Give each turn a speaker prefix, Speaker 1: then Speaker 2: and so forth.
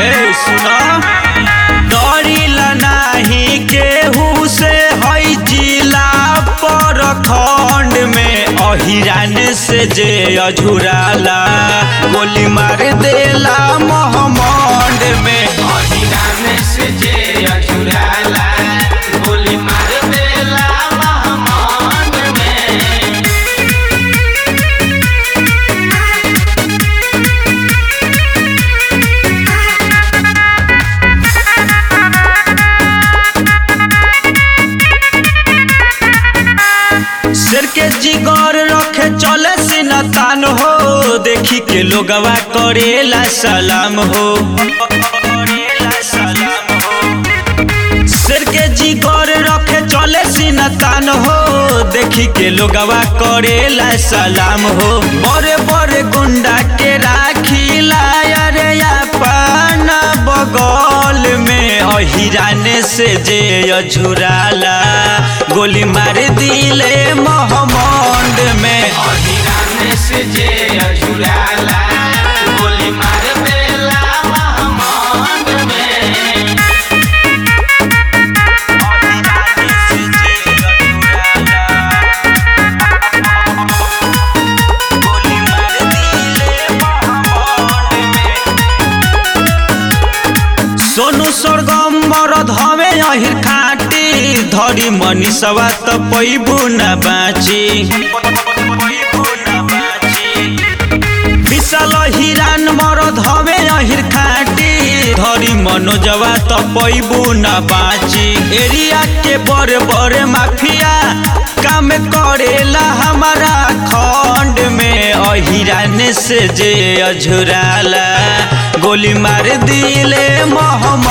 Speaker 1: ए सुना डरिला नाही केहू से हई जिला पर खंड में अहिरान से जे अझुराला गोली मार देला मोहम्मद में
Speaker 2: अहिरान से जे अझुराला गोली मार देला महमद में
Speaker 1: सिर के जिगर रखे चले सिनतान हो देखी के लोगवा करेला सलाम हो करेला सलाम हो सिर के जिगर रखे चले सिनतान हो देखी के लोगवा करेला सलाम हो बड़े बड़े गुंडा के राखीला अरे अपन बगल में अहिरान से जे अझुराला गोली मार दिले मोहम्मद में
Speaker 2: अहिरान से जे अझुराला गोली मार देला महमद में
Speaker 1: सोनू स्वर्गम मरद हवे अहिर खाटी धरी मनीषवा त पैबू न बाची विशाल हिरान मरद हवे अहिर खाटी धरी मनोजवा त पैबू न बाची एरिया के बड़े बड़े माफिया काम करेला हमारा खंड में अहिरान से जे अझुराला गोली मार दिले मोहम्मद